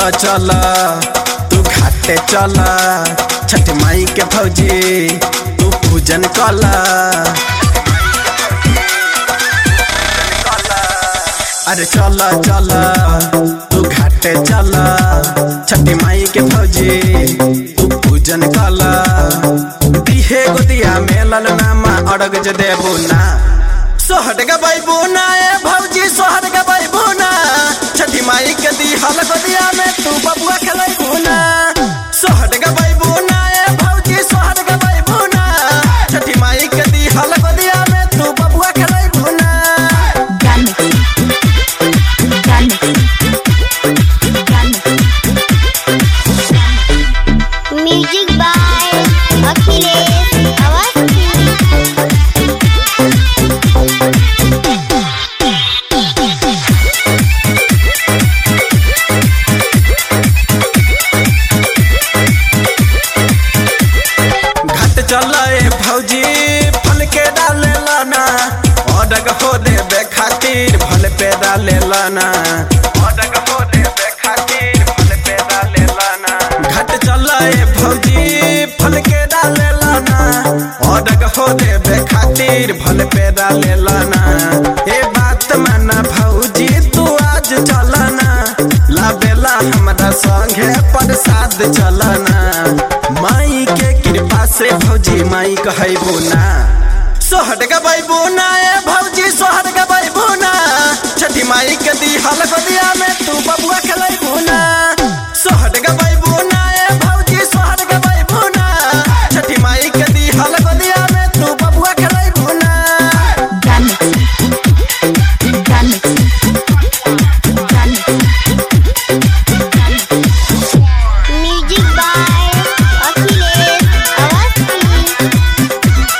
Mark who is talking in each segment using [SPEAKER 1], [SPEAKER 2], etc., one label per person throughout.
[SPEAKER 1] चल तू घाटे चल छठ माई के भौजी तू पूजन कल अरे चल चल तू घाटे चल छठ माई के भौजी तू पूजन कल दिहे गोदिया में ललनामा अड़ग जे देबू ना सोहट गबैबू ना ए भौजी सोहट गबैबू ना छठी माई के दी हल गोदिया में तू बबुआ खेलैबू ना सोहट गबैबू ना ए भौजी सोहट गबैबू ना छठी माई के दी हल गोदिया में तू बबुआ खेलैबू ना
[SPEAKER 2] Gun mixing. Gun mixing. Gun mixing.
[SPEAKER 3] Music by Akhilesh Awasthi
[SPEAKER 1] घट चल ए भौजी फल के डाले लाना अडग हो देबे खातिर फल पे डाले लाना अडग हो देबे खातिर फल पे डाले लाना घट चल ए भौजी फल के डाले लाना अडग हो देबे खातिर फल पे डाले लाना ए बात माना भौजी तू आज चलना लाबेला हमरा संगे प्रसाद चलना माई के कृपा से भौजी माई कहबो ना सोहट गबैबो ना ए भौजी सोहट गबैबो ना छठी माई के दी हल गोदिया में तू बबुआ खेलैबो ना सोहट गबैबो ना ए भौजी सोहट गबैबो ना छठी माई के दी हल गोदिया में तू बबुआ खेलैबो ना
[SPEAKER 2] Gun mixing. Gun mixing. Gun mixing. Gun mixing.
[SPEAKER 3] Music by Akhilesh Awasthi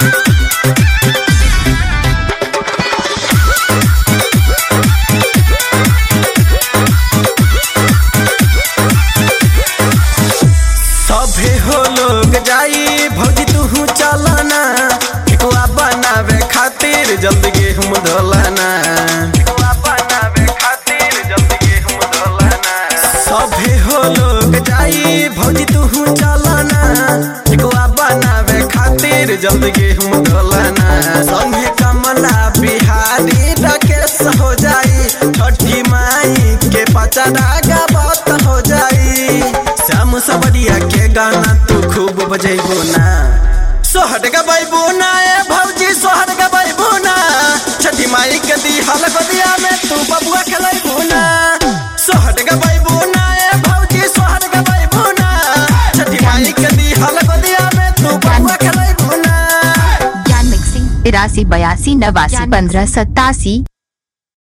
[SPEAKER 1] सभे हो लोग जाई भौजी तू चलना ठेकुआ बनावे खातिर जल्दी गेहूं धोलाना ठेकुआ बनावे खातिर जल्दी गेहूं धोलाना सभे हो लोग जाई भौजी तू चलना ठेकुआ बनावे खातिर जल्दी गेहूं धोलाना संगे कमला बिहारी राकेश हो जाई छठी माई के पचड़ा गावत हो जाई श्याम सबरिया के गाना तू खूब बजेबो ना सोहट गबैबो ना ए भौजी सोहट गबैबो ना छठी माई के दी हल गोदिया में तू बबुआ खेलैबो ना सोहट गबैबो ना ए भौजी सोहट गबैबो ना छठी माई के दी हल गोदिया में तू बबुआ खेलैबो ना
[SPEAKER 2] Gun mixing. तिरासी बयासी नवासी पंद्रह सत्तासी